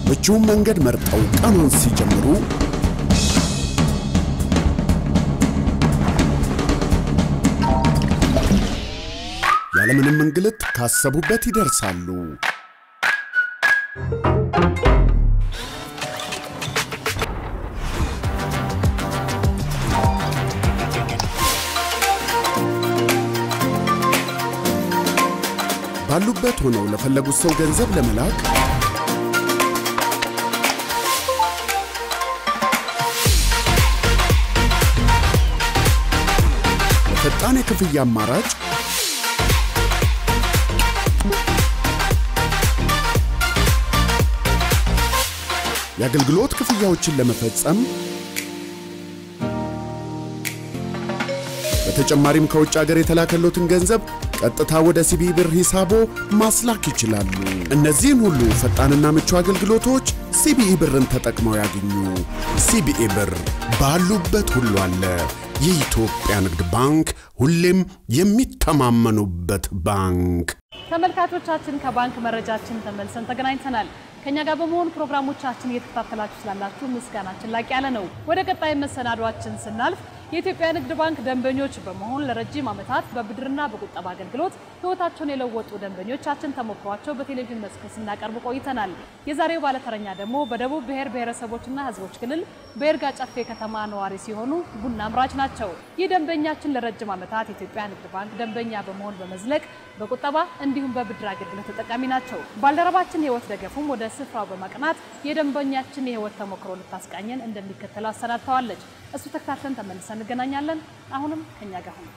ምቹውን መንገድ መርጠው ቀኑን ሲጀምሩ ያለምንም እንግልት ካሰቡበት ይደርሳሉ። ባሉበት ሆነው ለፈለጉት ሰው ገንዘብ ለመላክ ፈጣን የክፍያ አማራጭ የአገልግሎት ክፍያዎችን ለመፈጸም በተጨማሪም ከውጭ ሀገር የተላከሎትን ገንዘብ ቀጥታ ወደ ሲቢኢ ብር ሂሳቦ ማስላክ ይችላሉ። እነዚህን ሁሉ ፈጣንና ምቹ አገልግሎቶች ሲቢኢ ብርን ተጠቅመው ያገኙ። ሲቢኢ ብር ባሉበት ሁሉ አለ። የኢትዮጵያ ንግድ ባንክ ሁሌም የሚተማመኑበት ባንክ። ተመልካቾቻችን ከባንክ መረጃችን ተመልሰን ተገናኝተናል። ከኛ ጋር በመሆን ፕሮግራሞቻችን እየተከታተላችሁ ስላላችሁ ምስጋናችን ላቅ ያለ ነው። ወደ ቀጣይ መሰናዷችን ስናልፍ የኢትዮጵያ ንግድ ባንክ ደንበኞች በመሆን ለረጅም ዓመታት በብድርና በቁጠባ አገልግሎት ሕይወታቸውን የለወጡ ደንበኞቻችን ተሞክሯቸው በቴሌቪዥን መስክ ስናቀርብ ቆይተናል። የዛሬው ባለተረኛ ደግሞ በደቡብ ብሔር ብሔረሰቦችና ሕዝቦች ክልል በይርጋ ጨፌ ከተማ ነዋሪ ሲሆኑ ቡና አምራች ናቸው። ይህ ደንበኛችን ለረጅም ዓመታት የኢትዮጵያ ንግድ ባንክ ደንበኛ በመሆን በመዝለቅ በቁጠባ እንዲሁም በብድር አገልግሎት ተጠቃሚ ናቸው። ባልደረባችን ህይወት ደገፉም ወደ ስፍራው በማቅናት የደንበኛችን የህይወት ተሞክሮ ልታስቃኘን እንደሚከተለው አሰናድተዋለች። እሱ ተከታትለን ተመልሰን እንገናኛለን። አሁንም ከኛ ጋር ሁኑ።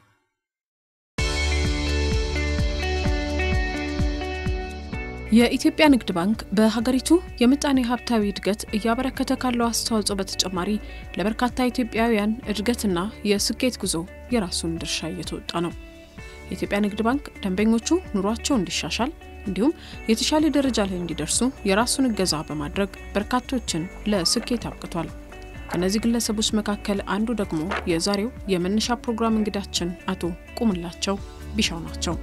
የኢትዮጵያ ንግድ ባንክ በሀገሪቱ የምጣኔ ሀብታዊ እድገት እያበረከተ ካለው አስተዋጽኦ በተጨማሪ ለበርካታ ኢትዮጵያውያን እድገትና የስኬት ጉዞ የራሱን ድርሻ እየተወጣ ነው። የኢትዮጵያ ንግድ ባንክ ደንበኞቹ ኑሯቸው እንዲሻሻል እንዲሁም የተሻለ ደረጃ ላይ እንዲደርሱ የራሱን እገዛ በማድረግ በርካቶችን ለስኬት አብቅቷል። ከእነዚህ ግለሰቦች መካከል አንዱ ደግሞ የዛሬው የመነሻ ፕሮግራም እንግዳችን አቶ ቁምላቸው ቢሻው ናቸው።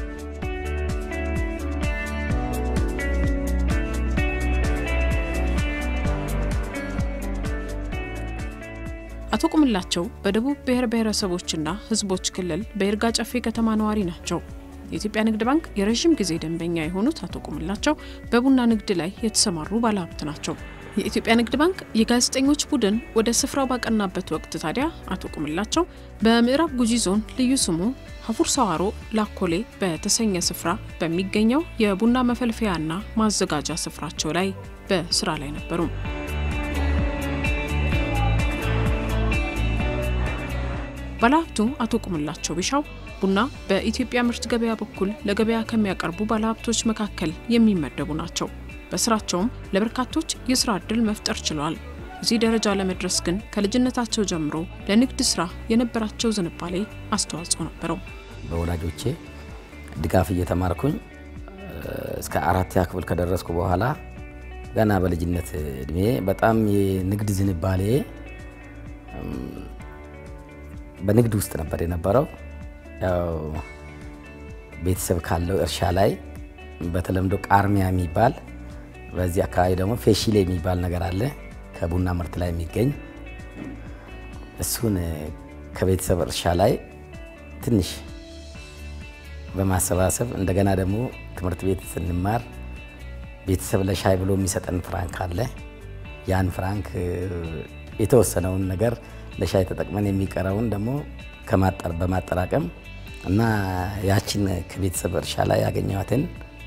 አቶ ቁምላቸው በደቡብ ብሔር ብሔረሰቦችና ሕዝቦች ክልል በይርጋ ጨፌ ከተማ ነዋሪ ናቸው። የኢትዮጵያ ንግድ ባንክ የረዥም ጊዜ ደንበኛ የሆኑት አቶ ቁምላቸው በቡና ንግድ ላይ የተሰማሩ ባለሀብት ናቸው። የኢትዮጵያ ንግድ ባንክ የጋዜጠኞች ቡድን ወደ ስፍራው ባቀናበት ወቅት ታዲያ አቶ ቁምላቸው በምዕራብ ጉጂ ዞን ልዩ ስሙ ሀፉር ሰዋሮ ላኮሌ በተሰኘ ስፍራ በሚገኘው የቡና መፈልፈያና ማዘጋጃ ስፍራቸው ላይ በስራ ላይ ነበሩ። ባለሀብቱ አቶ ቁምላቸው ቢሻው ቡና በኢትዮጵያ ምርት ገበያ በኩል ለገበያ ከሚያቀርቡ ባለሀብቶች መካከል የሚመደቡ ናቸው። በስራቸውም ለበርካቶች የስራ ዕድል መፍጠር ችለዋል። እዚህ ደረጃ ለመድረስ ግን ከልጅነታቸው ጀምሮ ለንግድ ስራ የነበራቸው ዝንባሌ አስተዋጽኦ ነበረው። በወላጆቼ ድጋፍ እየተማርኩኝ እስከ አራተኛ ክፍል ከደረስኩ በኋላ ገና በልጅነት እድሜ በጣም የንግድ ዝንባሌ በንግድ ውስጥ ነበር የነበረው። ያው ቤተሰብ ካለው እርሻ ላይ በተለምዶ ቃርሚያ የሚባል በዚህ አካባቢ ደግሞ ፌሺሌ የሚባል ነገር አለ፣ ከቡና ምርት ላይ የሚገኝ እሱን ከቤተሰብ እርሻ ላይ ትንሽ በማሰባሰብ እንደገና ደግሞ ትምህርት ቤት ስንማር ቤተሰብ ለሻይ ብሎ የሚሰጠን ፍራንክ አለ። ያን ፍራንክ የተወሰነውን ነገር ለሻይ ተጠቅመን የሚቀረውን ደግሞ በማጠራቀም እና ያችን ከቤተሰብ እርሻ ላይ ያገኘኋትን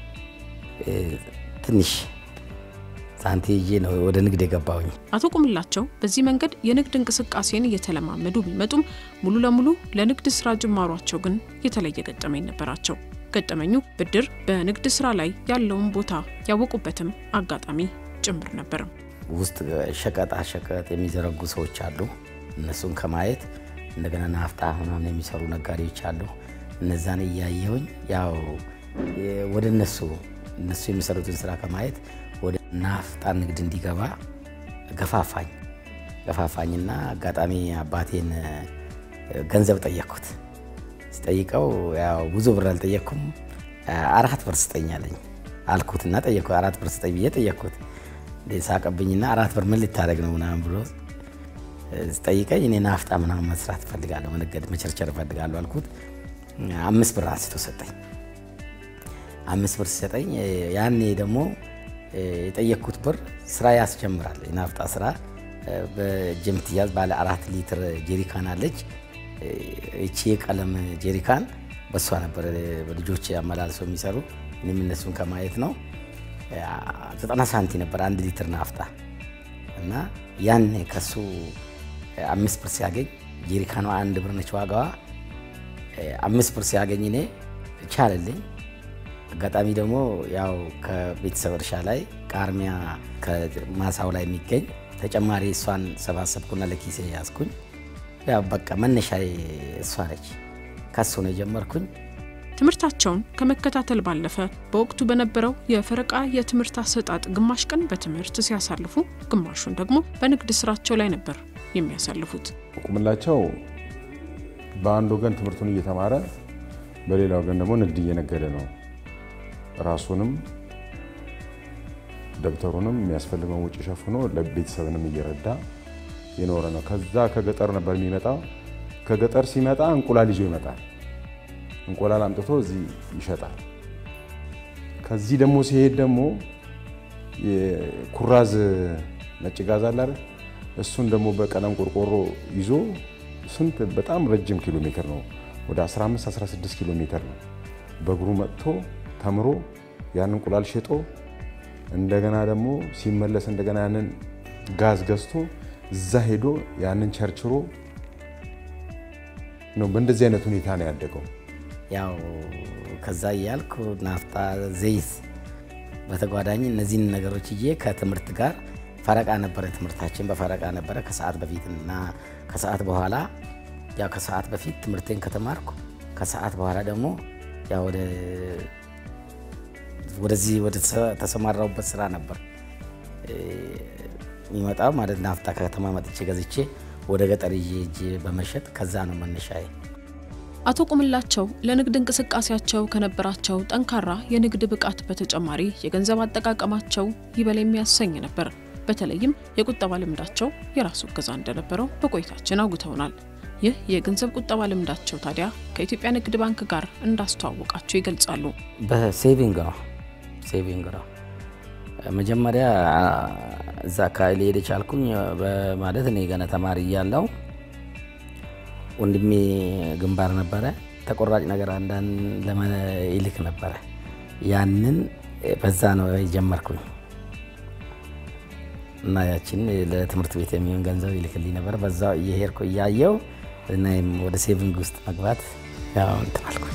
ትንሽ ሳንቲ ይዤ ነው ወደ ንግድ የገባሁኝ። አቶ ቁምላቸው በዚህ መንገድ የንግድ እንቅስቃሴን እየተለማመዱ ቢመጡም ሙሉ ለሙሉ ለንግድ ስራ ጅማሯቸው ግን የተለየ ገጠመኝ ነበራቸው። ገጠመኙ ብድር በንግድ ስራ ላይ ያለውን ቦታ ያወቁበትም አጋጣሚ ጭምር ነበር። ውስጥ ሸቀጣ ሸቀጥ የሚዘረጉ ሰዎች አሉ። እነሱን ከማየት እንደገና ናፍጣ ምናምን የሚሰሩ ነጋዴዎች አሉ። እነዛን እያየሁኝ ያው ወደ እነሱ እነሱ የሚሰሩትን ስራ ከማየት ወደ ናፍጣ ንግድ እንዲገባ ገፋፋኝ ገፋፋኝና አጋጣሚ አባቴን ገንዘብ ጠየቅኩት። ስጠይቀው ያው ብዙ ብር አልጠየቅኩም። አራት ብር ስጠኝ አለኝ አልኩትና ጠየቅኩት። አራት ብር ስጠኝ ብዬ ጠየቅኩት። ሳቀብኝና አራት ብር ምን ልታደርግ ነው ምናምን ብሎ ስጠይቀኝ እኔ ናፍጣ ምናምን መስራት እፈልጋለሁ፣ መነገድ መቸርቸር እፈልጋለሁ አልኩት። አምስት ብር አንስቶ ሰጠኝ። አምስት ብር ሲሰጠኝ ያኔ ደግሞ የጠየቅኩት ብር ስራ ያስጀምራል። የናፍጣ ስራ በእጅ የምትያዝ ባለ አራት ሊትር ጀሪካን አለች። እቺ የቀለም ጀሪካን በሷ ነበር ልጆች አመላልሰው የሚሰሩ። እኔም እነሱን ከማየት ነው። ዘጠና ሳንቲ ነበር አንድ ሊትር ናፍጣ እና ያኔ ከሱ አምስት ብር ሲያገኝ ጀሪካኗ አንድ ብር ነች ዋጋዋ። አምስት ብር ሲያገኝ እኔ ቻለልኝ። አጋጣሚ ደግሞ ያው ከቤተሰብ እርሻ ላይ ቃርሚያ ከማሳው ላይ የሚገኝ ተጨማሪ እሷን ሰባሰብኩና ለኪሴ ያዝኩኝ። ያው በቃ መነሻ እሷ ነች። ከሱ ነው የጀመርኩኝ። ትምህርታቸውን ከመከታተል ባለፈ በወቅቱ በነበረው የፈረቃ የትምህርት አሰጣጥ ግማሽ ቀን በትምህርት ሲያሳልፉ፣ ግማሹን ደግሞ በንግድ ስራቸው ላይ ነበር የሚያሳልፉት። ቁምላቸው በአንድ ወገን ትምህርቱን እየተማረ በሌላ ወገን ደግሞ ንግድ እየነገደ ነው። ራሱንም ደብተሩንም የሚያስፈልገውን ውጭ ሸፍኖ ለቤተሰብንም እየረዳ የኖረ ነው። ከዛ ከገጠር ነበር የሚመጣው። ከገጠር ሲመጣ እንቁላል ይዞ ይመጣል። እንቁላል አምጥቶ እዚህ ይሸጣል። ከዚህ ደግሞ ሲሄድ ደግሞ ኩራዝ ነጭ ጋዝ አለ አይደል? እሱን ደግሞ በቀለም ቆርቆሮ ይዞ ስንት በጣም ረጅም ኪሎ ሜትር ነው፣ ወደ 15 16 ኪሎ ሜትር ነው። በእግሩ መጥቶ ተምሮ ያን እንቁላል ሽጦ እንደገና ደግሞ ሲመለስ እንደገና ያንን ጋዝ ገዝቶ እዛ ሄዶ ያንን ቸርችሮ ነው። በእንደዚህ አይነት ሁኔታ ነው ያደገው። ያው ከዛ እያልኩ ናፍጣ፣ ዘይት በተጓዳኝ እነዚህን ነገሮች እዬ ከትምህርት ጋር ፈረቃ ነበረ። ትምህርታችን በፈረቃ ነበረ ከሰዓት በፊት እና ከሰዓት በኋላ። ያው ከሰዓት በፊት ትምህርቴን ከተማርኩ ከሰዓት በኋላ ደግሞ ያው ወደ ወደዚህ ወደ ተሰማራሁበት ስራ ነበር የሚመጣው ማለት ናፍጣ ከከተማ መጥቼ ገዝቼ ወደ ገጠር ይዤ ሄጄ በመሸጥ ከዛ ነው መነሻዬ። አቶ ቁምላቸው ለንግድ እንቅስቃሴያቸው ከነበራቸው ጠንካራ የንግድ ብቃት በተጨማሪ የገንዘብ አጠቃቀማቸው ይበል የሚያሰኝ ነበር። በተለይም የቁጠባ ልምዳቸው የራሱ እገዛ እንደነበረው በቆይታችን አውግተውናል። ይህ የገንዘብ ቁጠባ ልምዳቸው ታዲያ ከኢትዮጵያ ንግድ ባንክ ጋር እንዳስተዋወቃቸው ይገልጻሉ። በሴቪንግ ነው ሴቪንግ ነው። መጀመሪያ እዛ አካባቢ ሊሄድ የቻልኩኝ ማለት እኔ ገና ተማሪ እያለሁ ወንድሜ ግንባር ነበረ። ተቆራጭ ነገር አንዳንድ ይልክ ነበረ። ያንን በዛ ነው የጀመርኩኝ እና ያችን ለትምህርት ቤት የሚሆን ገንዘብ ይልክልኝ ነበር። በዛ እየሄድኩ እያየው እና ወደ ሴቪንግ ውስጥ መግባት ያው እንትን አልኩኝ።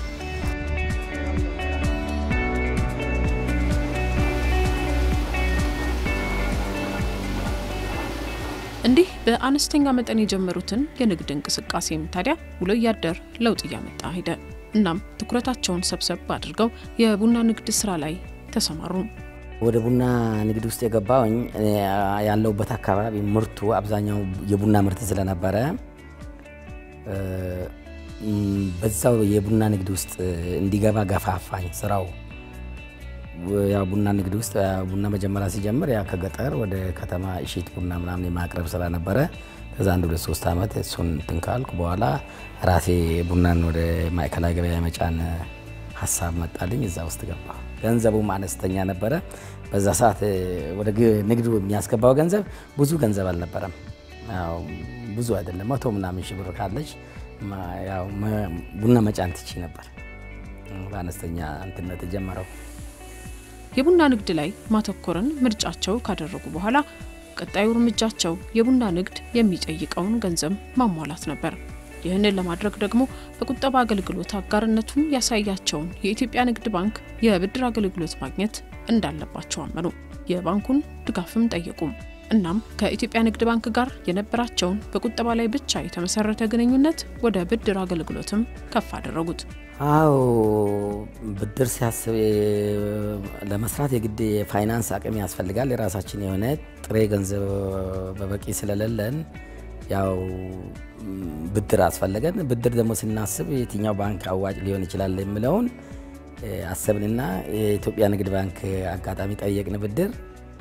እንዲህ በአነስተኛ መጠን የጀመሩትን የንግድ እንቅስቃሴም ታዲያ ውሎ እያደር ለውጥ እያመጣ ሄደ። እናም ትኩረታቸውን ሰብሰብ አድርገው የቡና ንግድ ስራ ላይ ተሰማሩ። ወደ ቡና ንግድ ውስጥ የገባውኝ ያለውበት አካባቢ ምርቱ አብዛኛው የቡና ምርት ስለነበረ በዛው የቡና ንግድ ውስጥ እንዲገባ ገፋፋኝ ስራው። ያው ቡና ንግድ ውስጥ ቡና መጀመሪያ ሲጀምር ያ ከገጠር ወደ ከተማ እሺት ቡና ምናምን የማቅረብ ስራ ነበረ። ከዛ አንድ ሁለት ሶስት ዓመት እሱን እንትን ካልኩ በኋላ ራሴ ቡናን ወደ ማዕከላዊ ገበያ የመጫን ሀሳብ መጣልኝ። እዛ ውስጥ ገባ። ገንዘቡም አነስተኛ ነበረ። በዛ ሰዓት ወደ ንግዱ የሚያስገባው ገንዘብ ብዙ ገንዘብ አልነበረም። ያው ብዙ አይደለም። መቶ ምናምን ሺህ ብር ካለች ያው ቡና መጫን ትቺ ነበር። በአነስተኛ እንትነት የጀመረው የቡና ንግድ ላይ ማተኮርን ምርጫቸው ካደረጉ በኋላ ቀጣዩ እርምጃቸው የቡና ንግድ የሚጠይቀውን ገንዘብ ማሟላት ነበር። ይህንን ለማድረግ ደግሞ በቁጠባ አገልግሎት አጋርነቱን ያሳያቸውን የኢትዮጵያ ንግድ ባንክ የብድር አገልግሎት ማግኘት እንዳለባቸው አመኑ። የባንኩን ድጋፍም ጠየቁም። እናም ከኢትዮጵያ ንግድ ባንክ ጋር የነበራቸውን በቁጠባ ላይ ብቻ የተመሰረተ ግንኙነት ወደ ብድር አገልግሎትም ከፍ አደረጉት። አዎ ብድር ሲያስብ ለመስራት የግድ የፋይናንስ አቅም ያስፈልጋል። የራሳችን የሆነ ጥሬ ገንዘብ በበቂ ስለሌለን ያው ብድር አስፈለገን። ብድር ደግሞ ስናስብ የትኛው ባንክ አዋጭ ሊሆን ይችላል የሚለውን አሰብንና የኢትዮጵያ ንግድ ባንክ አጋጣሚ ጠየቅን ብድር።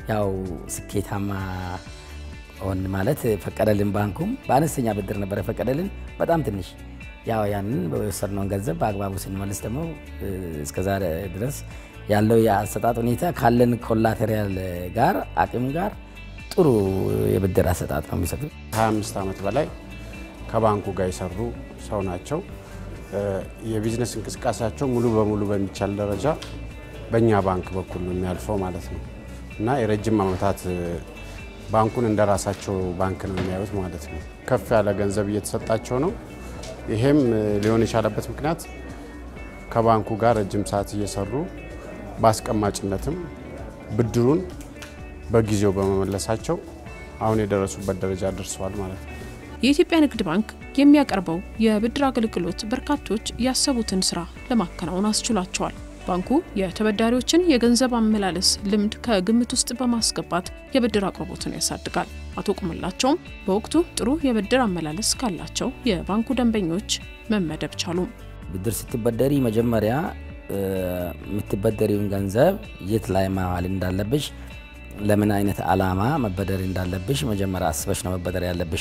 ያው ስኬታማ ሆን ማለት ፈቀደልን። ባንኩም በአነስተኛ ብድር ነበር የፈቀደልን፣ በጣም ትንሽ። ያው ያንን በወሰድነውን ገንዘብ በአግባቡ ስንመልስ ደግሞ እስከዛሬ ድረስ ያለው የአሰጣጥ ሁኔታ ካለን ኮላቴሪያል ጋር አቅም ጋር ጥሩ የብድር አሰጣጥ ነው የሚሰጡ። 25 ዓመት በላይ ከባንኩ ጋር የሰሩ ሰው ናቸው። የቢዝነስ እንቅስቃሴያቸው ሙሉ በሙሉ በሚቻል ደረጃ በእኛ ባንክ በኩል ነው የሚያልፈው ማለት ነው እና የረጅም ዓመታት ባንኩን እንደ ራሳቸው ባንክ ነው የሚያዩት ማለት ነው። ከፍ ያለ ገንዘብ እየተሰጣቸው ነው። ይሄም ሊሆን የቻለበት ምክንያት ከባንኩ ጋር ረጅም ሰዓት እየሰሩ በአስቀማጭነትም ብድሩን በጊዜው በመመለሳቸው አሁን የደረሱበት ደረጃ ደርሰዋል ማለት ነው። የኢትዮጵያ ንግድ ባንክ የሚያቀርበው የብድር አገልግሎት በርካቶች ያሰቡትን ስራ ለማከናወን አስችሏቸዋል። ባንኩ የተበዳሪዎችን የገንዘብ አመላለስ ልምድ ከግምት ውስጥ በማስገባት የብድር አቅርቦትን ያሳድጋል። አቶ ቁምላቸውም በወቅቱ ጥሩ የብድር አመላለስ ካላቸው የባንኩ ደንበኞች መመደብ ቻሉ። ብድር ስትበደሪ መጀመሪያ የምትበደሪውን ገንዘብ የት ላይ ማዋል እንዳለብሽ፣ ለምን አይነት አላማ መበደር እንዳለብሽ መጀመሪያ አስበሽ ነው መበደር ያለብሽ።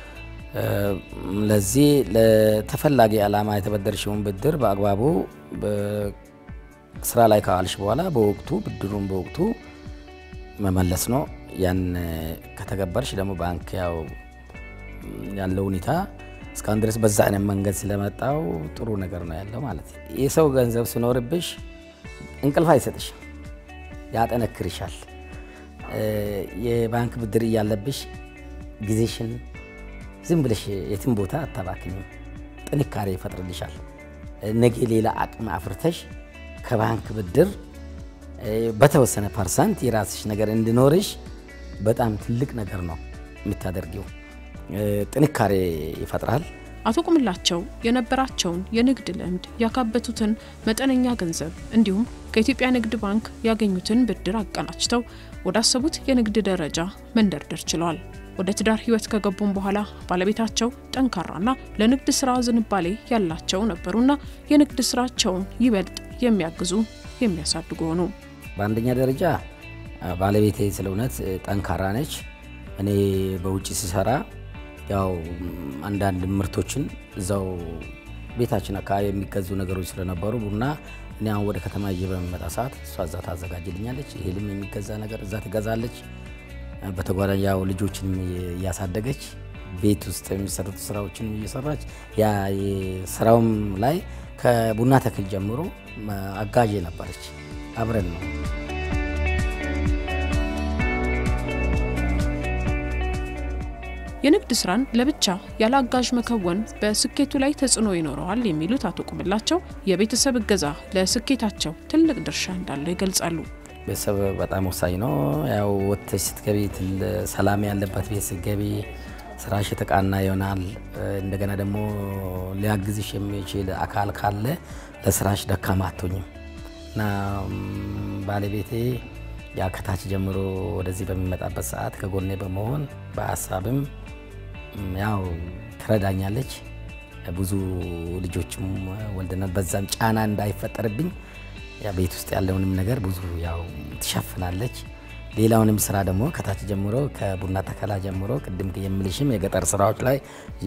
ለዚህ ለተፈላጊ አላማ የተበደርሽውን ብድር በአግባቡ ስራ ላይ ካዋልሽ በኋላ በወቅቱ ብድሩን በወቅቱ መመለስ ነው። ያን ከተገበርሽ ደግሞ ባንክ ያው ያለው ሁኔታ እስካሁን ድረስ በዛ አይነት መንገድ ስለመጣው ጥሩ ነገር ነው ያለው ማለት ነው። የሰው ገንዘብ ሲኖርብሽ እንቅልፍ አይሰጥሽ፣ ያጠነክርሻል። የባንክ ብድር እያለብሽ ጊዜሽን ዝም ብለሽ የትም ቦታ አታባክኝም። ጥንካሬ ይፈጥርልሻል። ነገ ሌላ አቅም አፍርተሽ ከባንክ ብድር በተወሰነ ፐርሰንት የራስሽ ነገር እንዲኖርሽ በጣም ትልቅ ነገር ነው የምታደርጊው። ጥንካሬ ይፈጥራል። አቶ ቁምላቸው የነበራቸውን የንግድ ልምድ ያካበቱትን መጠነኛ ገንዘብ እንዲሁም ከኢትዮጵያ ንግድ ባንክ ያገኙትን ብድር አቀናጅተው ወዳሰቡት የንግድ ደረጃ መንደርደር ችለዋል። ወደ ትዳር ሕይወት ከገቡም በኋላ ባለቤታቸው ጠንካራና ለንግድ ስራ ዝንባሌ ያላቸው ነበሩና የንግድ ስራቸውን ይበልጥ የሚያግዙ የሚያሳድጉ ሆኑ። በአንደኛ ደረጃ ባለቤቴ ስለ እውነት ጠንካራ ነች። እኔ በውጭ ስሰራ ያው አንዳንድ ምርቶችን እዛው ቤታችን አካባቢ የሚገዙ ነገሮች ስለነበሩ ቡና እኔ አሁን ወደ ከተማ ይዤ በሚመጣ ሰዓት እሷ እዛ ታዘጋጅልኛለች። ይሄልም የሚገዛ ነገር እዛ ትገዛለች። በተጓዳኝ ያው ልጆችንም እያሳደገች ቤት ውስጥ የሚሰሩት ስራዎችን እየሰራች ያ ስራውም ላይ ከቡና ተክል ጀምሮ አጋዥ ነበረች። አብረን ነው የንግድ ስራን ለብቻ ያለ አጋዥ መከወን በስኬቱ ላይ ተጽዕኖ ይኖረዋል የሚሉት አቶ ቁምላቸው የቤተሰብ እገዛ ለስኬታቸው ትልቅ ድርሻ እንዳለው ይገልጻሉ። ቤተሰብ በጣም ወሳኝ ነው። ያው ወጥተሽ ስትገቢ ሰላም ያለበት ቤት ስትገቢ ስራሽ የተቃና ይሆናል። እንደገና ደግሞ ሊያግዝሽ የሚችል አካል ካለ ለስራሽ ደካማ አትሆኝም እና ባለቤቴ ያ ከታች ጀምሮ ወደዚህ በሚመጣበት ሰዓት ከጎኔ በመሆን በሀሳብም ያው ትረዳኛለች። ብዙ ልጆችም ወልደናል። በዛም ጫና እንዳይፈጠርብኝ ቤት ውስጥ ያለውንም ነገር ብዙ ያው ትሸፍናለች። ሌላውንም ስራ ደግሞ ከታች ጀምሮ ከቡና ተከላ ጀምሮ ቅድም የምልሽም የገጠር ስራዎች ላይ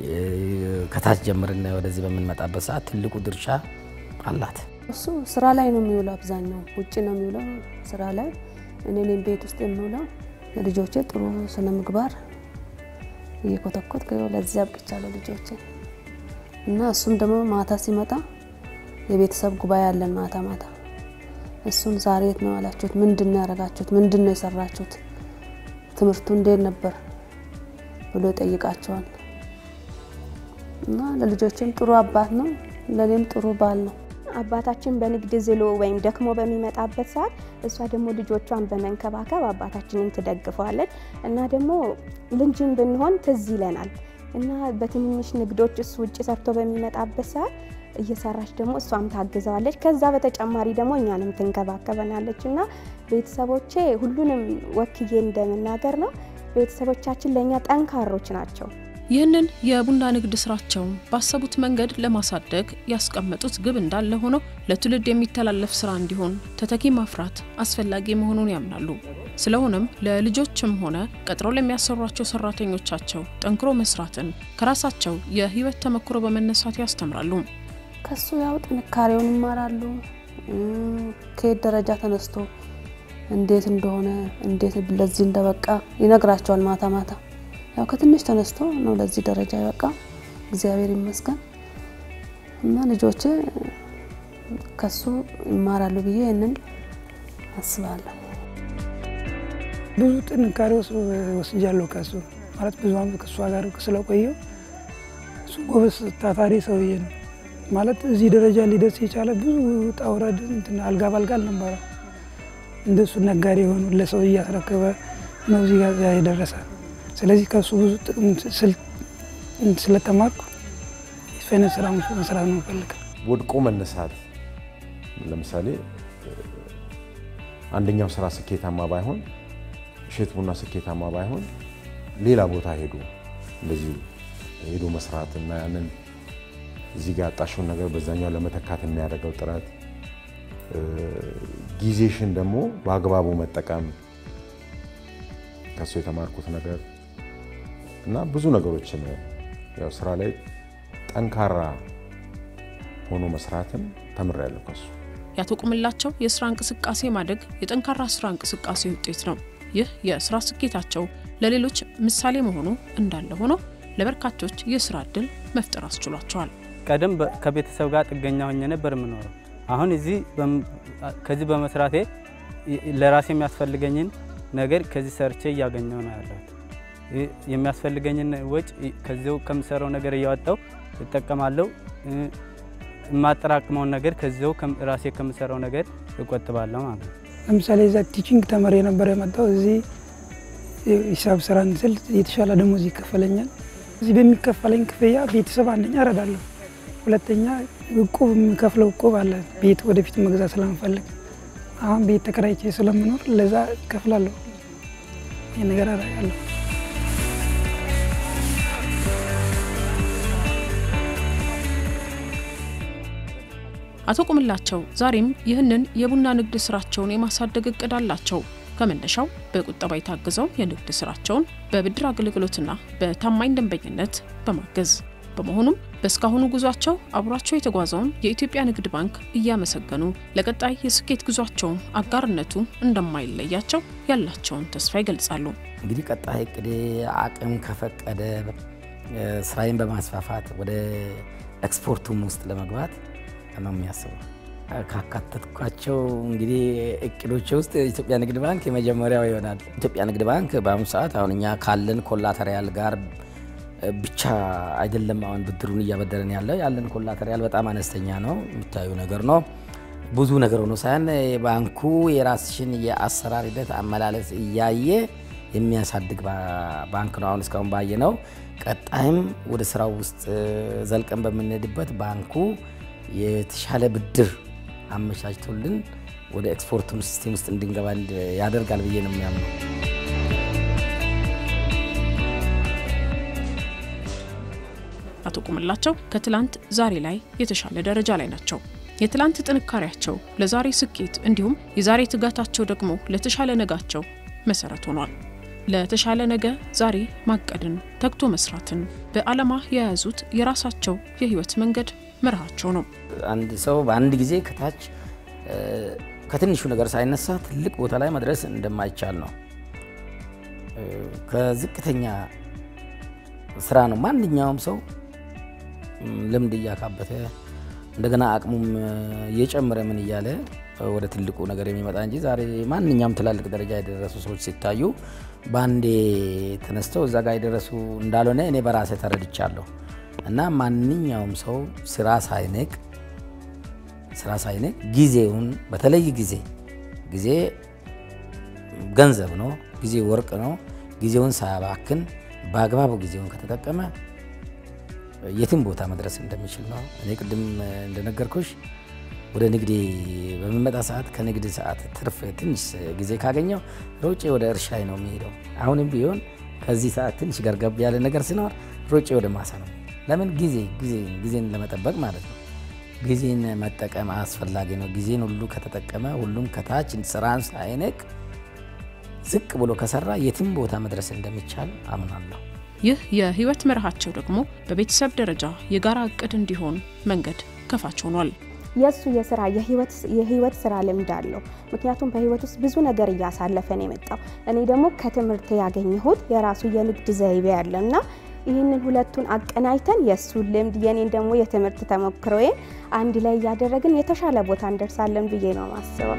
ከታች ጀምርን ወደዚህ በምንመጣበት ሰዓት ትልቁ ድርሻ አላት። እሱ ስራ ላይ ነው የሚውለው። አብዛኛው ውጭ ነው የሚውለው ስራ ላይ። እኔ እኔም ቤት ውስጥ የምውለው ልጆቼ ጥሩ ስነ ምግባር እየኮተኮት ለዚህ አብቅቻለሁ ልጆቼ እና እሱም ደግሞ ማታ ሲመጣ የቤተሰብ ጉባኤ አለን ማታ ማታ እሱን ዛሬ የት ነው ያላችሁት? ምንድን ነው ያደረጋችሁት? ምንድን ነው የሰራችሁት? ትምህርቱ እንዴት ነበር ብሎ ይጠይቃቸዋል። እና ለልጆችም ጥሩ አባት ነው፣ ለእኔም ጥሩ ባል ነው። አባታችን በንግድ ዝሎ ወይም ደክሞ በሚመጣበት ሰዓት እሷ ደግሞ ልጆቿን በመንከባከብ አባታችንን ትደግፈዋለች እና ደግሞ ልንጅን ብንሆን ትዝ ይለናል እና በትንንሽ ንግዶች እሱ ውጭ ሰርቶ በሚመጣበት ሰዓት እየሰራች ደግሞ እሷም ታግዘዋለች። ከዛ በተጨማሪ ደግሞ እኛንም ትንከባከበናለች እና ቤተሰቦቼ ሁሉንም ወክዬ እንደመናገር ነው ቤተሰቦቻችን ለእኛ ጠንካሮች ናቸው። ይህንን የቡና ንግድ ስራቸውን ባሰቡት መንገድ ለማሳደግ ያስቀመጡት ግብ እንዳለ ሆኖ ለትውልድ የሚተላለፍ ስራ እንዲሆን ተተኪ ማፍራት አስፈላጊ መሆኑን ያምናሉ። ስለሆነም ለልጆችም ሆነ ቀጥረው ለሚያሰሯቸው ሰራተኞቻቸው ጠንክሮ መስራትን ከራሳቸው የህይወት ተመክሮ በመነሳት ያስተምራሉ። ከሱ ያው ጥንካሬውን ይማራሉ። ከየት ደረጃ ተነስቶ እንዴት እንደሆነ እንዴት ለዚህ እንደበቃ ይነግራቸዋል። ማታ ማታ ያው ከትንሽ ተነስቶ ነው ለዚህ ደረጃ ይበቃ። እግዚአብሔር ይመስገን እና ልጆቼ ከሱ ይማራሉ ብዬ ይህንን አስባለሁ። ብዙ ጥንካሬ ወስጃለሁ ከሱ ማለት ብዙ ዓመት ከእሷ ጋር ስለቆየው እሱ ጎበዝ ታታሪ ሰውዬ ነው ማለት እዚህ ደረጃ ሊደርስ የቻለ ብዙ ውጣ ውረድ እንትን አልጋ ባልጋ አልነበረ። እንደሱ ነጋዴ የሆኑ ለሰው እያስረከበ ነው እዚህ ጋር የደረሰ። ስለዚህ ከሱ ብዙ ጥቅም ስለተማርኩ የፋይናንስ ስራ መስራት ነው ፈልግ ወድቆ መነሳት ለምሳሌ አንደኛው ስራ ስኬታማ ባይሆን እሸት ቡና ስኬታማ ባይሆን ሌላ ቦታ ሄዶ እንደዚህ ሄዶ መስራት እና ያንን እዚህ ጋር ያጣሽውን ነገር በዛኛው ለመተካት የሚያደርገው ጥረት ጊዜሽን ደግሞ በአግባቡ መጠቀም ከሱ የተማርኩት ነገር እና ብዙ ነገሮችን ያው ስራ ላይ ጠንካራ ሆኖ መስራትን ተምሬያለሁ ከሱ። የአቶ ቁምላቸው የስራ እንቅስቃሴ ማደግ የጠንካራ ስራ እንቅስቃሴ ውጤት ነው። ይህ የስራ ስኬታቸው ለሌሎች ምሳሌ መሆኑ እንዳለ ሆኖ ለበርካቶች የስራ እድል መፍጠር አስችሏቸዋል። ቀደም ከቤተሰብ ጋር ጥገኛ ሆኜ ነበር የምኖረው። አሁን እዚህ ከዚህ በመስራቴ ለራሴ የሚያስፈልገኝን ነገር ከዚህ ሰርቼ እያገኘሁ ነው ያለሁት። የሚያስፈልገኝን ወጭ ከዚው ከምሰራው ነገር እያወጣው እጠቀማለሁ። የማጠራቅመውን ነገር ከዚው ራሴ ከምሰራው ነገር እቆጥባለሁ ማለት ነው። ለምሳሌ እዛ ቲቺንግ ተመሪ የነበረ የመጣው እዚህ ሂሳብ ስራ ስል የተሻለ ደሞዝ ይከፈለኛል። እዚህ በሚከፈለኝ ክፍያ ቤተሰብ አንደኛ እረዳለሁ፣ ሁለተኛ እቁብ የምከፍለው እቁብ አለ ቤት ወደፊት መግዛት ስለምፈልግ አሁን ቤት ተከራይቼ ስለምኖር ለዛ እከፍላለሁ። ይህ ነገር አደርጋለሁ። አቶ ቁምላቸው ዛሬም ይህንን የቡና ንግድ ስራቸውን የማሳደግ እቅድ አላቸው። ከመነሻው በቁጠባ የታገዘው የንግድ ስራቸውን በብድር አገልግሎትና በታማኝ ደንበኝነት በማገዝ በመሆኑም በእስካሁኑ ጉዟቸው አብሯቸው የተጓዘውን የኢትዮጵያ ንግድ ባንክ እያመሰገኑ ለቀጣይ የስኬት ጉዟቸውም አጋርነቱ እንደማይለያቸው ያላቸውን ተስፋ ይገልጻሉ። እንግዲህ ቀጣይ እቅዴ አቅም ከፈቀደ ስራዬን በማስፋፋት ወደ ኤክስፖርቱም ውስጥ ለመግባት ነው የሚያስበው። ካካተትኳቸው እንግዲህ እቅዶች ውስጥ የኢትዮጵያ ንግድ ባንክ የመጀመሪያው ይሆናል። ኢትዮጵያ ንግድ ባንክ በአሁኑ ሰዓት አሁን እኛ ካለን ኮላተሪያል ጋር ብቻ አይደለም አሁን ብድሩን እያበደረን ያለው ያለን ኮላተሪያል በጣም አነስተኛ ነው፣ የሚታዩ ነገር ነው። ብዙ ነገር ሆኖ ሳይሆን ባንኩ የራስሽን የአሰራር ሂደት አመላለስ እያየ የሚያሳድግ ባንክ ነው። አሁን እስካሁን ባየ ነው። ቀጣይም ወደ ስራው ውስጥ ዘልቀን በምንሄድበት ባንኩ የተሻለ ብድር አመቻችቶልን ወደ ኤክስፖርቱን ሲስቴም ውስጥ እንድንገባ ያደርጋል ብዬ ነው የሚያምነው። አቶ ቁምላቸው ከትላንት ዛሬ ላይ የተሻለ ደረጃ ላይ ናቸው። የትላንት ጥንካሬያቸው ለዛሬ ስኬት እንዲሁም የዛሬ ትጋታቸው ደግሞ ለተሻለ ነጋቸው መሰረት ሆኗል። ለተሻለ ነገ ዛሬ ማቀድን፣ ተግቶ መስራትን በዓላማ የያዙት የራሳቸው የህይወት መንገድ መርሃቸው ነው። አንድ ሰው በአንድ ጊዜ ከታች ከትንሹ ነገር ሳይነሳ ትልቅ ቦታ ላይ መድረስ እንደማይቻል ነው። ከዝቅተኛ ስራ ነው ማንኛውም ሰው ልምድ እያካበተ እንደገና አቅሙም እየጨመረ ምን እያለ ወደ ትልቁ ነገር የሚመጣ እንጂ ዛሬ ማንኛውም ትላልቅ ደረጃ የደረሱ ሰዎች ሲታዩ በአንዴ ተነስተው እዛ ጋር የደረሱ እንዳልሆነ እኔ በራሴ ተረድቻለሁ። እና ማንኛውም ሰው ስራ ሳይንቅ ስራ ሳይንቅ ጊዜውን በተለይ ጊዜ ጊዜ ገንዘብ ነው፣ ጊዜ ወርቅ ነው። ጊዜውን ሳያባክን በአግባቡ ጊዜውን ከተጠቀመ የትም ቦታ መድረስ እንደሚችል ነው። እኔ ቅድም እንደነገርኩሽ ወደ ንግዴ በሚመጣ ሰዓት ከንግድ ሰዓት ትርፍ ትንሽ ጊዜ ካገኘው ሮጬ ወደ እርሻዬ ነው የሚሄደው። አሁንም ቢሆን ከዚህ ሰዓት ትንሽ ገርገብ ያለ ነገር ሲኖር ሮጬ ወደ ማሳ ነው። ለምን ጊዜ ጊዜ ጊዜን ለመጠበቅ ማለት ነው። ጊዜን መጠቀም አስፈላጊ ነው። ጊዜን ሁሉ ከተጠቀመ ሁሉም ከታች ስራን ሳይንቅ ዝቅ ብሎ ከሰራ የትም ቦታ መድረስ እንደሚቻል አምናለሁ። ይህ የህይወት መርሃቸው ደግሞ በቤተሰብ ደረጃ የጋራ እቅድ እንዲሆን መንገድ ከፋች ሆኗል። የእሱ የስራ የህይወት ስራ ልምድ አለው። ምክንያቱም በህይወት ውስጥ ብዙ ነገር እያሳለፈ ነው የመጣው። እኔ ደግሞ ከትምህርት ያገኘሁት የራሱ የንግድ ዘይቤ ያለ እና ይህንን ሁለቱን አቀናጅተን የእሱን ልምድ የኔን ደግሞ የትምህርት ተሞክሮዬን አንድ ላይ እያደረግን የተሻለ ቦታ እንደርሳለን ብዬ ነው ማስበው።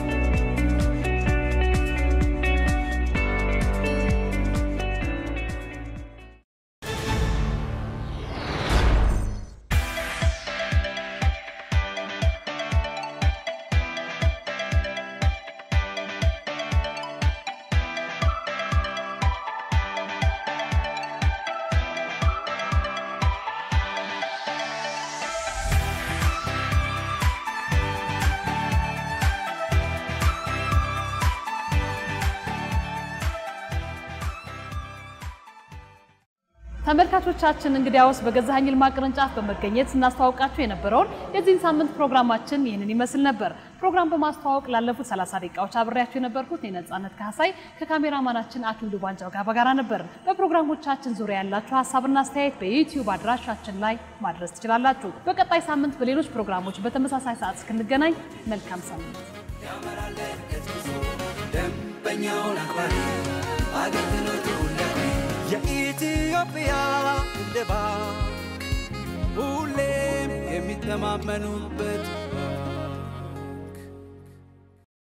ተመልካቾቻችን እንግዲያውስ በገዛኸኝ ይልማ ቅርንጫፍ በመገኘት ስናስተዋውቃችሁ የነበረውን የዚህን ሳምንት ፕሮግራማችን ይህንን ይመስል ነበር። ፕሮግራም በማስተዋወቅ ላለፉት 30 ደቂቃዎች አብሬያችሁ የነበርኩት የነጻነት ካሳይ ከካሜራማናችን አክሊሉ ባንጃው ጋር በጋራ ነበር። በፕሮግራሞቻችን ዙሪያ ያላችሁ ሀሳብና አስተያየት በዩቲዩብ አድራሻችን ላይ ማድረስ ትችላላችሁ። በቀጣይ ሳምንት በሌሎች ፕሮግራሞች በተመሳሳይ ሰዓት እስክንገናኝ መልካም ሳምንት። ደንበኛውን አክባሪ አገልግሎቱ የኢትዮጵያ ንግድ ባንክ ሁሌም የሚተማመኑበት